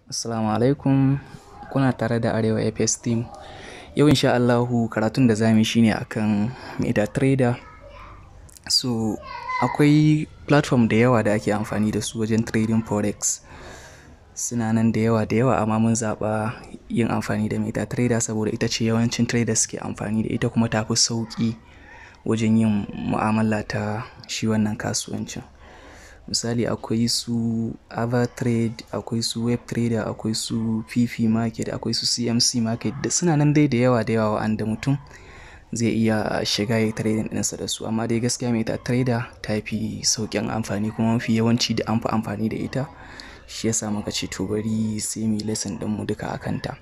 Assalamu alaikum. Kuna tare da Arewa FS Team. Yau insha Allahu karatun da zamu yi shine akan MetaTrader. So akwai platform da yawa da ake amfani da su wajen trading forex. Suna nan da yawa da yawa amma mun zaɓa yin amfani da MetaTrader saboda ita ce yawancin traders suke amfani da ita kuma ta fi sauƙi wajen yin mu'amala ta shi wannan kasuwancin. Misali akwai su AvaTrade, akwai su WebTrader, akwai su PP Market, akwai su CMC Market da suna nan dai da yawa da yawa wa'anda mutum zai iya shiga yayi trading ɗinsa da su. Amma dai gaskiya MetaTrader ta fi sauƙin amfani kuma mafi yawanci da an fi amfani da ita. Shi ya sa muka ce to bari sai muyi lesson ɗinmu duka a kanta.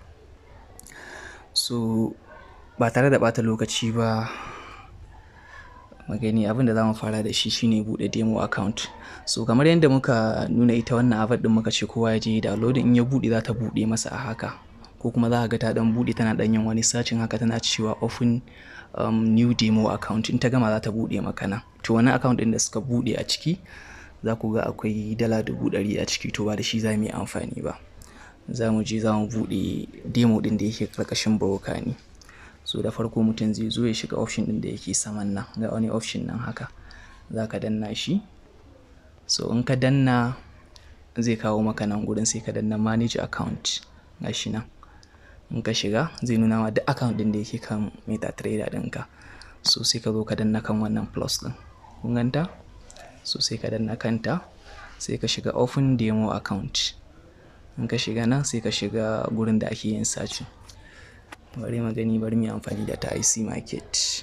So ba tare da ɓata lokaci ba magani abin da za mu fara da shi shine buɗe demo account. So kamar yadda muka nuna ita wannan app ɗin muka ce kowa ya je ya download in ya buɗe za ta buɗe masa a haka. Ko kuma za ka ga ta ɗan buɗe tana ɗan yin wani searching haka tana cewa open um, new demo account in ta gama za ta buɗe maka nan. To wannan account ɗin da suka buɗe a ciki za ku ga akwai dala dubu ɗari a ciki to ba da shi za mu yi amfani ba. Za mu je za mu buɗe demo ɗin da yake ƙarƙashin broker ne. So da farko mutum zai zo ya shiga option ɗin da yake saman nan ga wani option nan haka. Za ka danna shi. So in ka danna zai kawo maka nan gurin sai ka danna manage account ga shi nan. In ka shiga zai nuna ma duk account ɗin da yake kan MetaTrader ɗinka. So sai ka zo ka danna kan wannan plus ɗin. Kun ganta? So sai ka danna kanta sai ka shiga open demo account. In ka shiga nan sai ka shiga gurin da ake yin searching. Bari mu gani bari mu yi amfani da ta IC Market.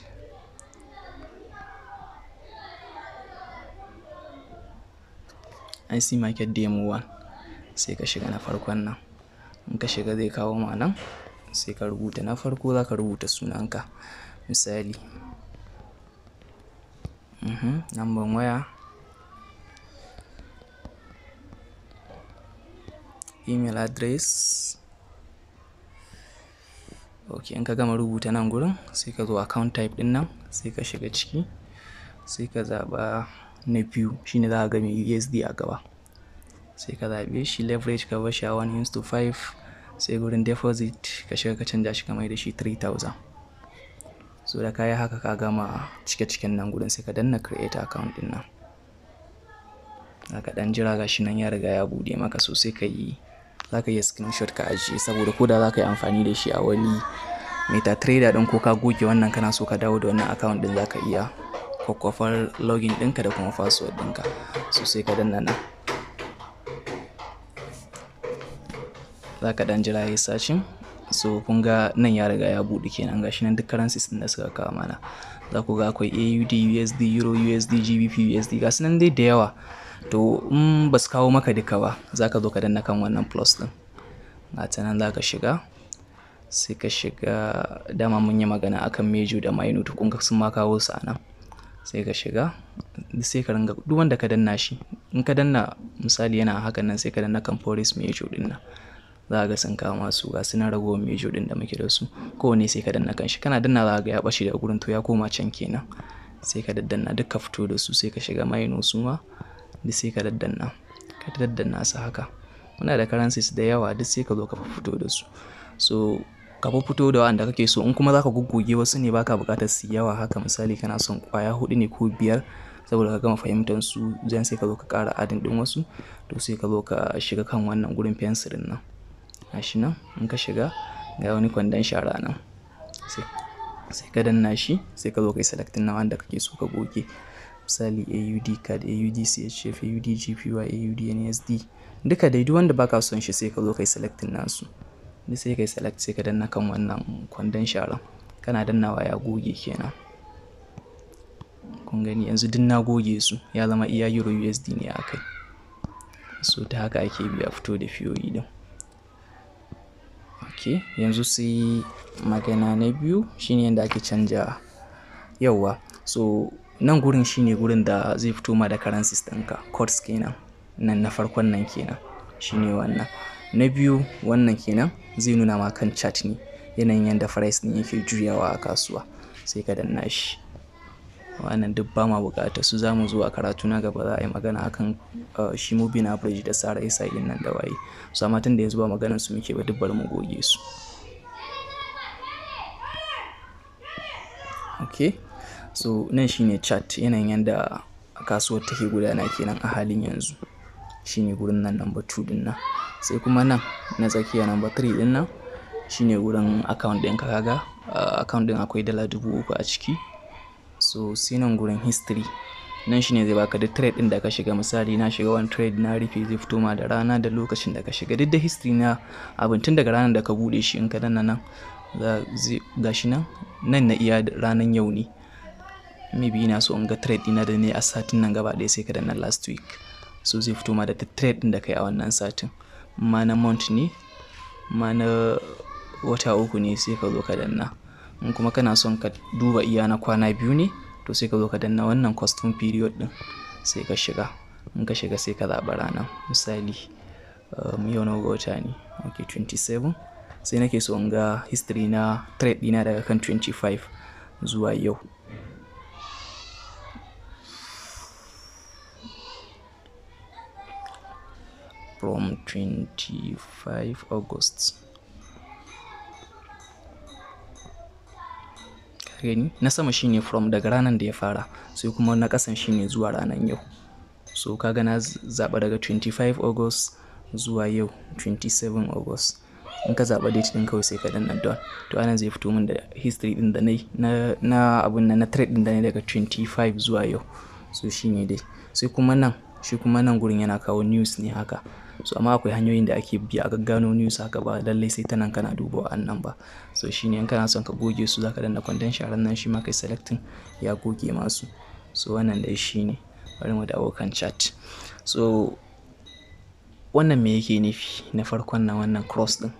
IC Market Demo 1 sai ka shiga na farkon nan. In ka shiga zai kawo ma nan sai ka rubuta na farko za ka rubuta sunanka. Misali. Mhm, number waya. Email address. Ok in ka gama rubuta nan gurin sai ka zo account type ɗin nan sai ka shiga ciki. Sai ka zaɓa na biyu shine za ka ga mai USD a gaba. Sai ka zaɓe shi leverage ka bashi a 1 is to 5 sai gurin deposit ka shiga ka canja shi ka mai da shi 3000. So da ka yi haka ka gama cike ciken nan gurin sai ka danna create account ɗin nan. Za ka ɗan jira ga shi nan ya riga ya buɗe maka so sai ka yi za ka iya screenshot ka ajiye saboda ko da za ka yi amfani da shi a wani MetaTrader ɗin ko ka goge wannan kana so ka dawo da wannan account ɗin za ka iya kwakwafar login ɗinka da kuma password ɗinka. So sai ka danna nan. Za ka ɗan jira yayi searching. So kun ga nan ya riga ya buɗe kenan ga shi nan duk currencies ɗin da suka kawo mana. Za ku ga akwai AUD, USD, Euro, USD, GBP, USD ga su nan dai da yawa. To in ba su kawo maka duka ba za ka zo ka danna kan wannan plus ɗin. Ga ta nan za ka shiga. Sai ka shiga dama mun yi magana akan Mejo da Minute kun ga sun ma kawo su a nan. Sai ka shiga sai ka ringa duk wanda ka danna shi. In ka danna misali yana hakan nan sai ka danna kan Forex Mejo ɗin nan. Za ka ga sun kawo masu ga su nan ragowar Mejo ɗin da muke da su. Ko wanne sai ka danna kan shi. Kana danna za ka ga ya ɓace daga gurin to ya koma can kenan. Sai ka daddanna duk ka fito da su sai ka shiga Mino suma. Duk sai ka daddanna. Ka daddanna su haka. Muna da currencies da yawa duk sai ka zo ka fito da su. So ka fito da wa'anda kake so in kuma za ka goggoge wasu ne baka buƙatar su yawa haka misali kana son ƙwaya huɗu ne ko biyar saboda ka gama fahimtar su zan sai ka zo ka ƙara adin ɗin wasu to sai ka zo ka shiga kan wannan gurin fensirin nan. Ga shi nan in ka shiga ga wani kwandon shara nan. Sai, sai ka danna shi sai ka zo ka yi selecting na wanda kake so ka goge. Misali AUD card, AUD CHF, AUD GPY, AUD NSD. Duka dai duk wanda baka son shi sai ka zo ka yi selecting nasu. Duk sai ka yi select sai ka danna kan wannan kwandon sharan. Kana dannawa ya goge kenan. Kun gani yanzu duk na goge su ya zama iya Euro USD ne a kai. So ta haka ake bi a fito da fiyoyi ɗin. Ok yanzu sai magana na biyu shine yanda ake canja yauwa. So nan gurin shine gurin da zai fito ma da currencies ɗinka codes kenan. Nan na farkon nan kenan shine wannan. Na biyu wannan kenan zai nuna ma kan chart ne yanayin yanda price ɗin yake juyawa a kasuwa sai ka danna shi. wannan duk ba ma bukata su za mu zo a karatu na gaba za a yi magana akan shi moving average da sara isa din nan da waye su amma tun da yanzu ba maganar su muke ba duk bari mu goge su okay so nan shine chart yanayin yanda kasuwar take gudana kenan a halin yanzu shine gurin nan number 2 din nan sai kuma nan na tsakiya number 3 din nan shine gurin account ɗin ka kaga account ɗin akwai dala dubu uku a ciki so sai nan gurin history nan shine zai baka duk trade ɗin da ka shiga misali na shiga wani trade na rufe zai fito ma da rana da lokacin da ka shiga duk da history na abin tun daga ranar da ka bude shi in ka danna nan ga shi nan nan na iya ranar yau ne maybe ina so in ga trade ɗina da ne a satin nan gaba ɗaya sai ka danna last week so zai fito ma da duk trade ɗin da kai a wannan satin ma na month ne ma na wata uku ne sai ka zo ka danna in kuma kana son ka duba iya na kwana biyu ne to sai ka zo ka danna wannan custom period din sai ka shiga in ka shiga sai ka zaɓa rana misali um, yau na wata ne ok 27 sai nake so in ga history na trade dina daga kan 25 zuwa yau from 25 August gani na sama shine from daga ranar da ya fara sai kuma na kasan shine zuwa ranar yau so kaga na zaba daga 25 August zuwa yau 27 August in ka zaba date din kawai sai ka danna don to anan zai fito min da history din da na na abun nan na trade din da ne daga 25 zuwa yau so shine dai sai kuma nan shi kuma nan gurin yana kawo news ne haka so amma akwai hanyoyin da ake bi a gaggano news haka ba lallai sai ta nan kana duba wa'annan ba so shine in kana son ka goge su zaka danna kwandon sharan nan shi ma kai selecting ya goge masu so wannan dai shine bari mu dawo kan chat so wannan me yake nufi na farkon na wannan cross din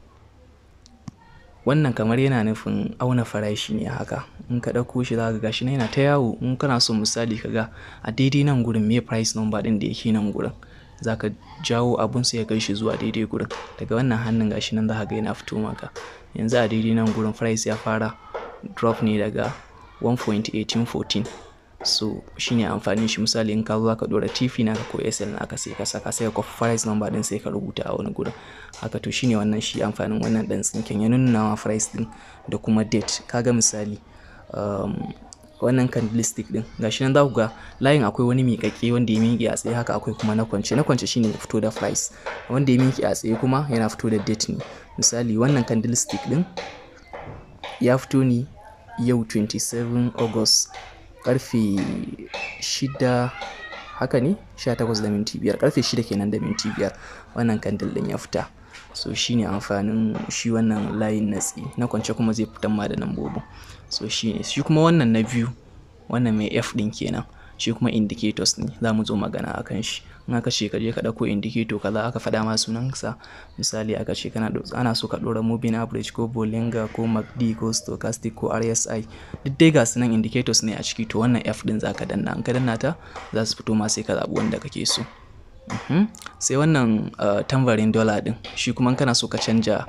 wannan kamar yana nufin auna farashi ne haka in ka ɗauko shi za ka ga shi yana ta yawo in kana son misali ka ga a daidai nan gurin me price number ɗin da yake nan gurin za ka jawo abun sai ya kai shi zuwa daidai gurin daga wannan hannun gashi nan za ka ga yana fito maka yanzu a daidai nan gurin price ya fara drop ne daga 1.1814 so shine amfanin shi misali in ka zo ka dora TV naka ko SL naka sai ka saka sai ka price number din sai ka rubuta a wani gurin haka to shine wannan shi amfanin wannan dan tsinken ya nuna ma price din da kuma date kaga misali um, wannan candlestick din gashi nan za ku ga layin akwai wani miƙaƙƙe wanda ya miƙe a tsaye haka akwai kuma na kwance na kwance shine fito da price wanda ya miƙe a tsaye kuma yana fito da date ne misali wannan candlestick din ya fito ne yau 27 August karfe 6 haka ne 18 da minti biyar karfe 6 kenan da minti biyar wannan kandil din ya fita so shine amfanin shi wannan layin natsi na kwance kuma zai fitan ma da lambobin so shine shi kuma wannan na biyu wannan mai f din kenan shi kuma indicators ne za mu zo magana akan shi in aka ce ka je ka ɗauko indicator kaza aka faɗa ma sunansa misali aka ce kana ana so ka ɗora moving average ko bollinger ko macd ko stochastic ko rsi duk dai ga sunan indicators ne a ciki to wannan f din zaka danna in ka danna ta za su fito ma sai ka zaɓi wanda kake so sai wannan tambarin dollar din shi kuma kana so ka canja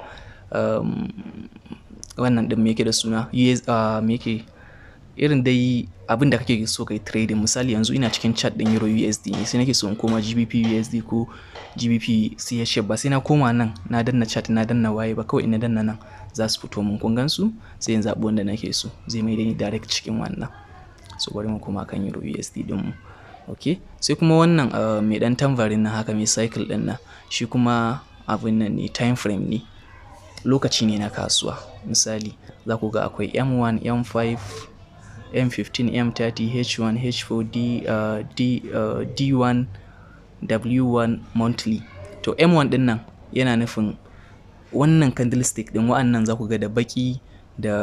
wannan din me yake da suna me yake irin dai abin da kake so kai trading misali yanzu ina cikin chat din euro USD ne sai nake so in koma GBP USD ko GBP CHF ba sai na koma nan na danna chat na danna waye ba kawai ina danna nan za su fito mun kun gansu sai in zabi wanda nake so zai mai da ni direct cikin wannan so bari mu koma kan euro USD din mu okay sai kuma wannan mai dan tambarin na haka mai cycle din nan shi kuma abin nan ne time frame ne lokaci ne na kasuwa misali za ku ga akwai M1 M5 M15, M30, H1, H4, D, uh, D, uh, D1, W1 monthly. To M1 din nan yana nufin wannan candlestick din wa'annan za ku ga da baki da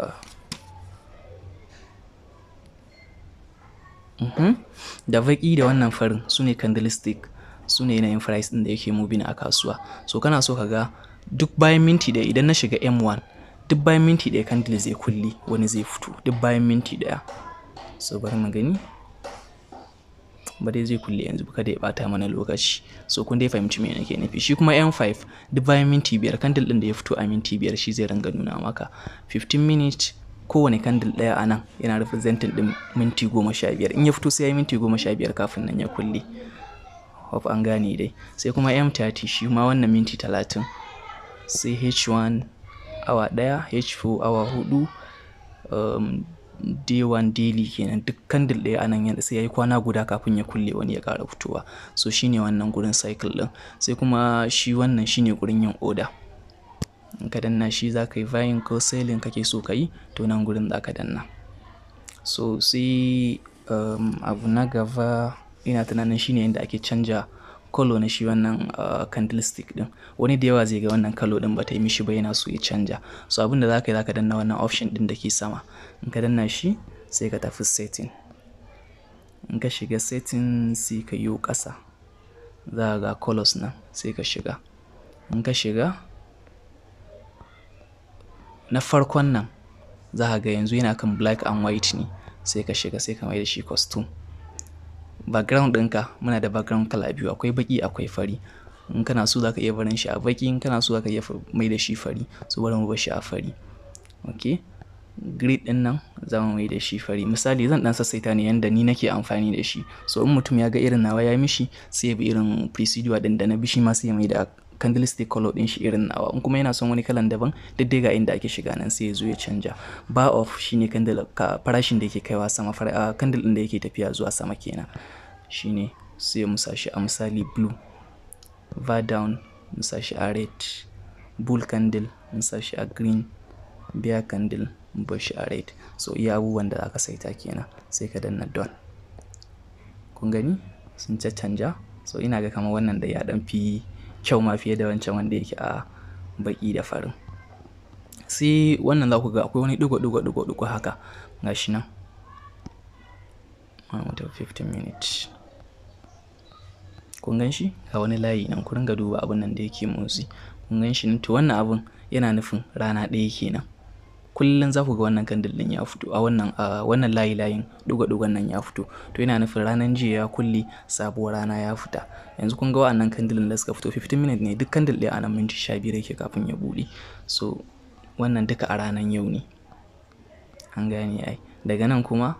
uh -huh. da baki da wannan farin su ne candlestick su ne yanayin price din da yake moving a kasuwa so kana so ka ga duk bayan minti da idan na shiga M1 duk bayan minti ɗaya candle zai kulle wani zai fito duk bayan minti ɗaya so bari mu gani ba dai zai kulle yanzu kada ya bata mana lokaci so kun dai fahimci me nake nufi shi kuma M5 duk bayan minti biyar candle ɗin da ya fito a minti biyar shi zai ringa nuna maka 15 minutes kowane candle ɗaya a nan yana representing ɗin minti goma sha biyar in ya fito sai ya yi minti goma sha biyar kafin nan ya kulle hope an gane dai sai kuma m30 shi ma wannan minti talatin sai h1 awa ɗaya h4 awa hudu um, day1 daily kenan duk candle ɗaya a nan sai ya yi kwana guda kafin ya kulle wani ya ƙara fitowa so shine wannan gurin cycle ɗin sai kuma shi wannan shine gurin yin order in ka danna shi za ka yi buying ko selling kake so ka yi to nan gurin za ka danna so sai um, abu na gaba ina tunanin shine yadda ake canja kalo na shi wannan uh, candlestick din wani da yawa zai ga wannan kalo din bata yi mishi ba yana so ya canja so abin da zaka yi zaka danna wannan option din da ke sama in ka danna shi sai ka tafi setting in ka shiga setting sai ka yi ƙasa za ga colors nan sai ka shiga in ka shiga na farkon nan za ga yanzu yana kan black and white ne sai ka shiga sai ka mai da shi costume background ɗinka muna da background kala biyu akwai baki akwai fari in kana so za ka iya barin shi a baki in kana so za ka iya mai da shi fari so bari mu bar shi a fari ok grid ɗin nan za mu mai da shi fari misali zan ɗan sassaita ne yanda ni nake amfani da shi so in mutum ya ga irin nawa ya mishi sai ya bi irin procedure ɗin da na bi shi ma sai ya mai da candlestick color din shi irin nawa in kuma yana son wani kalan daban duk dai ga inda ake shiga nan sai ya zo ya canja bar off shine candle ka farashin da yake kaiwa sama fara candle din da yake tafiya zuwa sama kenan shine sai mu sashi a misali blue var down mu sashi a red bull candle mu sashi a green bear candle mu bar shi a red so iya abubuwan da aka saita kenan sai ka danna don kun gani sun caccanja so ina ga kamar wannan da ya dan fi kyau ma fiye da wancan wanda yake a baki da farin sai wannan za ku ga akwai wani digo digo digo digo haka gashi nan wata 15 minutes kun gan shi ga wani layi nan ku ringa duba abin nan da yake motsi kun gan shi to wannan abun yana nufin rana ɗaya kenan kullum za ku ga wannan kandil din ya fito a wannan a wannan layi layin duga dugan nan ya fito to yana nufin ranar jiya ya kulle sabuwar rana ya fita yanzu kun ga wa'annan kandilin da suka fito 15 minutes ne duk kandil ɗaya a nan minti 15 yake kafin ya buɗe so wannan duka a ranar yau ne an gane ai daga nan kuma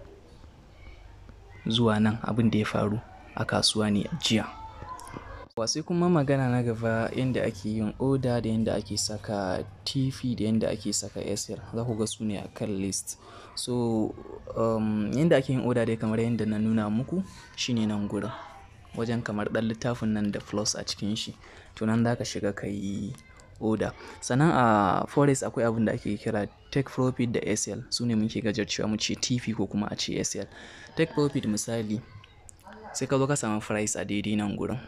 zuwa nan abin da ya faru a kasuwa ne jiya sai kuma magana na gaba yadda ake yin oda da yadda ake saka tv da yadda ake saka sl za ku ga su ne a kan list so um, yadda ake yin oda dai kamar yadda na nuna muku shine nan gurin wajen kamar ɗan littafin nan da plus a cikin shi to nan za ka shiga ka yi oda sannan a forex akwai abin da ake kira take profit da sl su ne muke gajarcewa mu ce tv ko kuma a ce sl take profit misali sai ka zo ka samu price a daidai nan gurin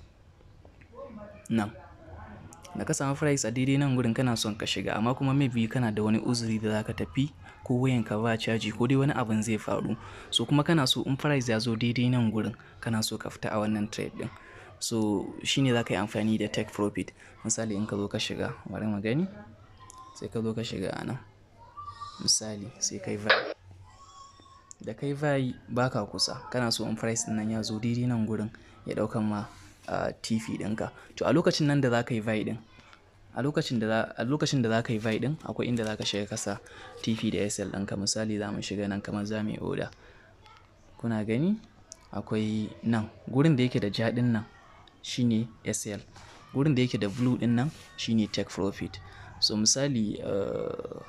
nan da ka samu price a daidai nan gurin kana son ka shiga amma kuma maybe kana da wani uzuri da zaka tafi ko wayanka ba caji ko dai wani abin zai faru so kuma kana so in price ya zo daidai nan gurin kana so ka fita a wannan trade din so shine zaka yi amfani da take profit misali in ka zo ka shiga bari mu gani sai ka zo ka shiga a nan misali sai kai vai da kai vai baka kusa kana so in price din nan ya zo daidai nan gurin ya daukan ma a uh, TV ɗinka to a lokacin nan da za ka yi vai ɗin a lokacin da a lokacin da za ka yi vai ɗin akwai inda za ka shiga kasa TV da SL ɗinka misali za mu shiga nan kamar za mu yi oda kuna gani akwai nan gurin da yake da ja ɗin nan shine SL gurin da yake da blue ɗin nan shine take profit so misali uh,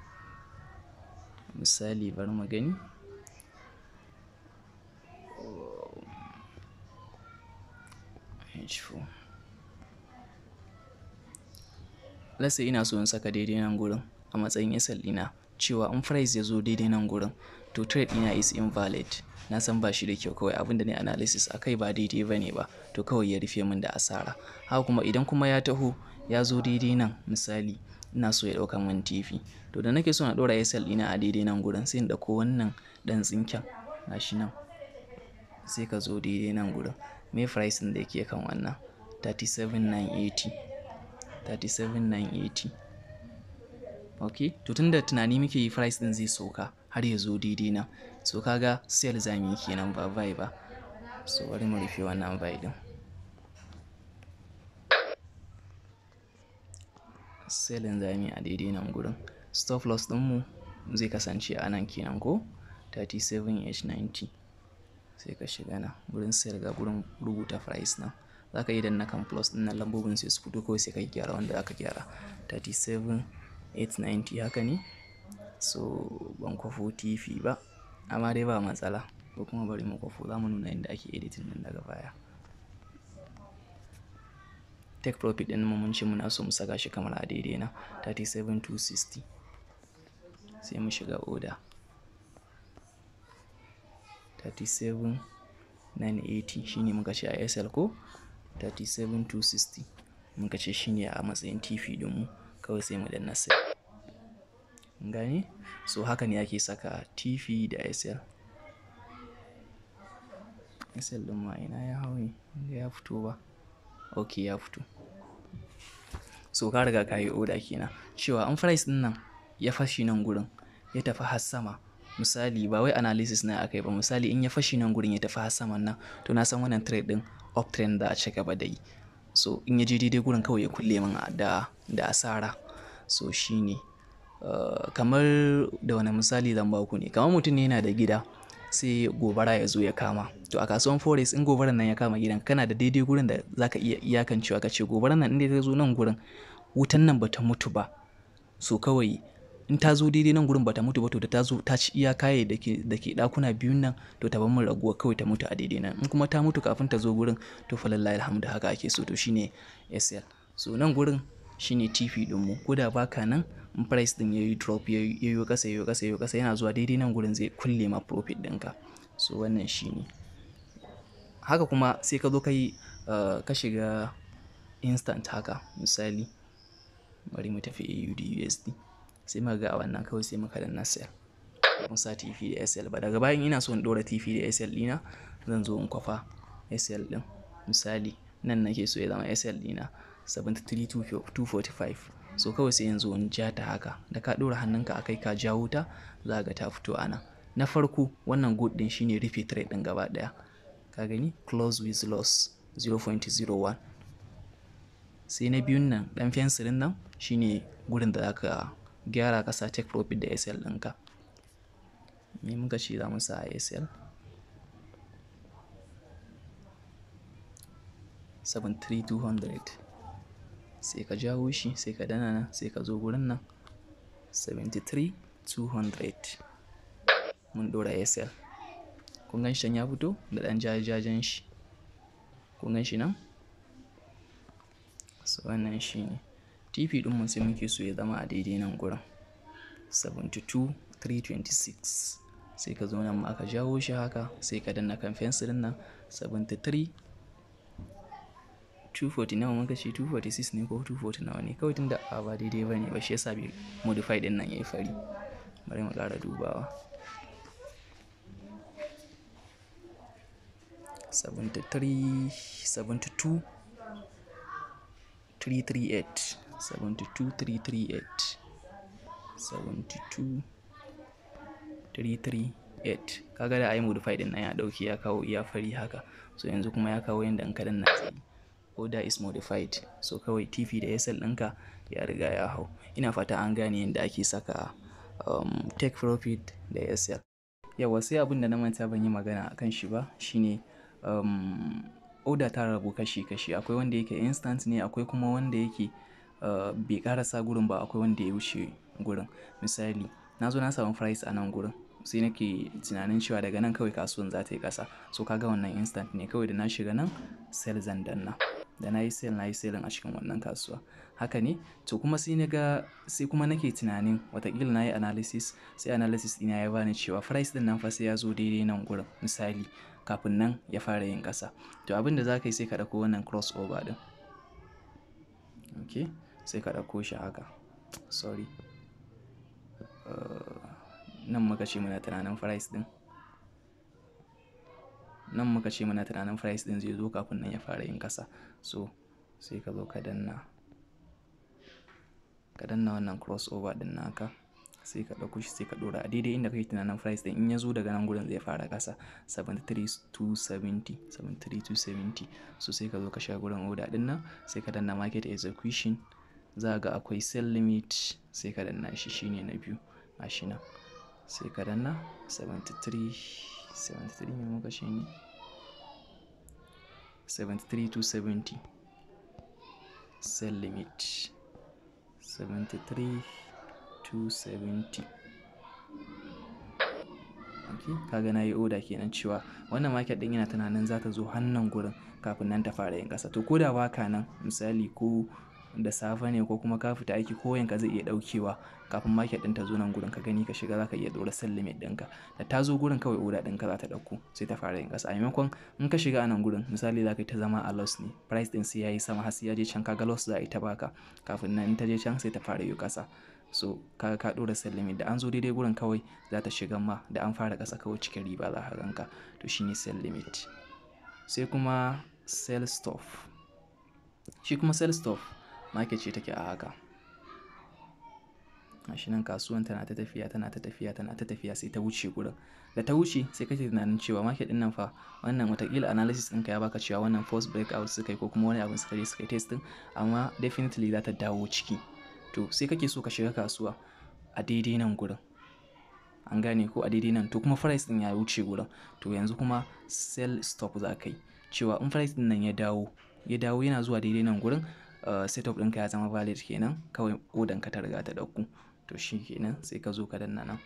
misali bari mu gani H4 let's say ina so in saka daidai nan gurin a matsayin SL ɗina cewa in price ya zo daidai nan gurin to trade ɗina is invalid na san ba shi da kyau kawai abinda ne analysis a kai ba daidai ba ne ba to kawai ya rufe min da asara haka kuma idan kuma ya taho ya zo daidai nan misali ina so ya ɗauka min TV to da nake so na ɗora SL ɗina a daidai nan gurin sai in ɗauko wannan ɗan tsinken gashi nan sai ka zo daidai nan gurin me price da yake kan wannan 37980 37980 ok to tunda tunani muke yi price din zai sauka har ya zo daidai nan so kaga sale zamu yi kenan ba buy ba so bari mu rufe wannan buy din selling zamu yi a daidai nan gurin stop loss din mu zai kasance a nan kenan ko 37h90 sai ka shiga nan gurin sayar ga gurin rubuta price nan za ka yi danna kan plus ɗin nan lambobin sai su fito kawai sai ka yi gyara wanda aka gyara 37890 haka ne so ban kwafo tv ba amma dai ba matsala ko kuma bari mu kwafo za mu nuna inda ake editing din daga baya take profit din mu mun ce muna so mu saka shi kamar a daidai na 37260 sai mu shiga order 37980 shine muka ce a SL ko 37260 muka ce shine a matsayin TV din mu kawai sai mu danna sai gane so haka ne ake saka TV da SL SL din ma ina ya hau ne ya fito ba ok ya fito so ka riga ka yi oda kenan cewa an price din nan ya fashi nan gurin ya tafi har sama misali ba wai analysis na aka yi ba misali in ya fashi nan gurin ya tafi har saman nan to na san wannan trade din uptrend da a ci gaba da yi so in ya je daidai gurin kawai ya kulle min da da asara so shine uh, kamar da wani misali zan ba ku ne kamar mutum ne yana da gida sai gobara ya zo ya kama to a kasuwan forex in gobaran nan ya kama gidan kana da daidai gurin da zaka iya iyakancewa ka ce gobaran nan inda ta zo nan gurin wutan nan bata mutu ba so kawai in ta zo daidai nan gurin bata mutu ba to da ta zo ta ci iya kaye da ke da ke dakuna biyun nan to ta bar min raguwa kawai ta mutu a daidai nan in kuma ta mutu kafin ta zo gurin to fa lallahi alhamdu haka ake so to shine SL so nan gurin shine TP din mu ko da baka nan in price din yayi drop yayi yayi kasa yayi kasa yayi kasa yana zuwa daidai nan gurin zai kulle ma profit ɗinka so wannan shine haka kuma sai ka zo ka yi ka shiga instant haka misali bari mu tafi AUD USD sai muka ga a wannan kawai sai muka danna sell mun sa TP da SL ba daga bayan ina so in dora TP da SL dina zan zo in kwafa SL din misali nan nake so ya zama SL dina 73245 so kawai sai yanzu in ja ta haka da ka dora hannunka akai ka jawo ta za ga ta fito ana na farko wannan good din shine rufe trade din gaba daya ka gani close with loss 0.01 sai na biyun nan dan fensirin nan shine gurin da zaka gyara kasa take profit da SL ɗinka me muka ce za mu sa a SL 73200 sai ka jawo shi sai ka dana nan sai ka zo gurin nan 73200 mun dora SL kun gan shi ya fito da dan jajajen shi kun gan shi nan so wannan shi ne TP din mun sai muke so ya zama a daidai nan gurin 72326 sai ka zo nan ma aka jawo shi haka sai ka danna kan fensirin nan 73 240 nawa muka ce 246 ne ko 240 nawa ne kawai tunda a ba daidai ba ne ba shi yasa bai modify din nan yayi fari bari mu ƙara dubawa 73 72 338 72 338 72 338 kaga da ayi modify din nan ya dauki ya kawo iya fari haka so yanzu kuma ya kawo yanda in kadan na tsayi order is modified so kawai TV da SL ɗinka ya riga ya hau ina fata an gane yadda ake saka um, take profit da SL yawa sai abin da na manta ban yi magana akan shi ba shine um, order ta rabu kashi-kashi akwai wanda yake instant ne akwai kuma wanda yake uh, bai karasa gurin ba akwai wanda ya wuce gurin misali na zo na samu price a nan gurin sai nake tunanin cewa daga nan kawai kasuwan za ta yi ƙasa so kaga wannan instant ne kawai da na shiga nan sell zan danna da na yi sell na yi sellin a cikin wannan kasuwa haka ne to kuma sai na ga sai kuma nake tunanin watakila na yi analysis sai analysis ɗina ya bani cewa price ɗin nan fa sai ya zo daidai nan gurin misali kafin nan ya fara yin ƙasa to abin da za ka yi sai ka ɗauko wannan crossover ɗin ok sai ka ɗauko shi haka sorry uh, nan muka ce muna tunanin price din nan muka ce muna tunanin price din zai zo kafin nan ya fara yin kasa so sai ka zo ka danna ka danna wannan crossover din naka sai ka ɗauko shi sai ka ɗora a daidai inda kake tunanin price din in ya zo daga nan gurin zai fara kasa 73270 73270 so sai ka zo ka sha gurin order din nan sai ka danna market execution za ga akwai sell limit sai ka danna shi shine na biyu gashi nan sai ka danna 73 73 ne muka shi ne 73 to 70 sell limit 73 to 70 okay kaga na yi oda kenan cewa wannan market din yana tunanin za ta zo hannun gurin kafin nan ta fara yin kasa to ko da baka nan misali ko da safe ne ko kuma ka fita aiki ko yanka zai iya daukewa kafin market din ta zo nan gurin ka gani ka shiga zaka iya dora sell limit ɗinka da ta zo gurin kawai oda ɗinka za ta dauko sai ta fara yin kasa a maimakon in ka shiga a nan gurin misali za ka yi ta zama a loss ne price din sai yayi sama har sai ya je can kaga loss za a yi ta baka kafin nan in ta je can sai ta fara yi kasa so kaga ka dora sell limit da an zo daidai gurin kawai za ta shiga ma da an fara kasa kawai cikin riba za ka ganka to shine sell limit sai kuma sell stop shi kuma sell stop market ce take a haka gashi nan kasuwan tana ta tafiya tana ta tafiya tana ta tafiya sai ta wuce gurin da ta wuce sai kake tunanin cewa market din nan fa wannan watakila analysis ɗinka ya baka cewa wannan first breakout suka yi ko kuma wani abin suka je suka yi testing amma definitely za ta dawo ciki to sai kake so ka shiga kasuwa a daidai nan gurin an gane ko a daidai nan to kuma price din ya wuce gurin to yanzu kuma sell stop za ka yi cewa in price din nan ya dawo ya dawo yana zuwa daidai nan gurin uh, setup ɗinka ya zama valid kenan kawai odan ka ta riga ta ɗauku to shi kenan sai ka zo ka danna nan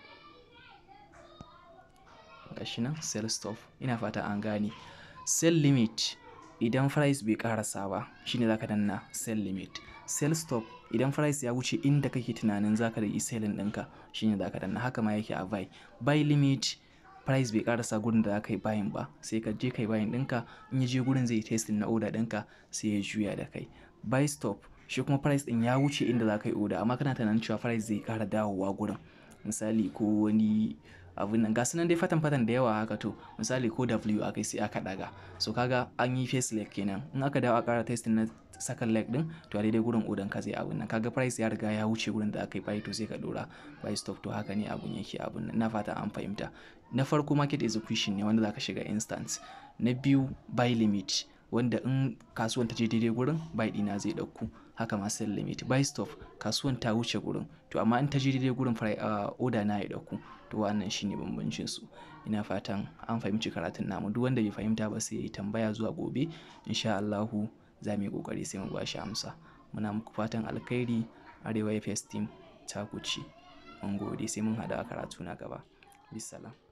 gashi nan sell stop ina fata an gane sell limit idan price bai karasa ba shine zaka danna sell limit sell stop idan price ya wuce inda kake tunanin zaka da selling ɗinka shine zaka danna haka ma yake a buy buy limit price bai karasa gurin da zaka yi buying ba sai ka je kai buying ɗinka in ya je gurin zai testing na order ɗinka sai ya juya da kai buy stop shi kuma price ɗin ya wuce inda zaka yi order amma kana tunanin cewa price zai kara dawowa gurin misali ko wani abin nan gasu nan dai fatan fatan da yawa haka to misali ko W aka sai aka daga so kaga an yi face leg kenan in aka dawo a kara testing na second leg din to a daidai gurin odan ka zai abin nan kaga price ya riga ya wuce gurin da aka yi buy to sai ka dora buy stop to haka ne abun yake abun nan na fata an fahimta na farko market execution ne wanda zaka shiga instant na biyu buy limit wanda in kasuwan ta je daidai gurin buy dina zai dauku haka ma sell limit buy stop kasuwan ta wuce gurin to amma in ta je daidai gurin uh, order na ya dauku to wannan shine bambancin su ina fatan an fahimci karatun namu duk wanda bai fahimta ba sai ya tambaya zuwa gobe insha Allahu za mu yi kokari sai mu bashi amsa muna muku fatan alkhairi arewa fs team ta kuci mun gode sai mun hada karatu na gaba bisalam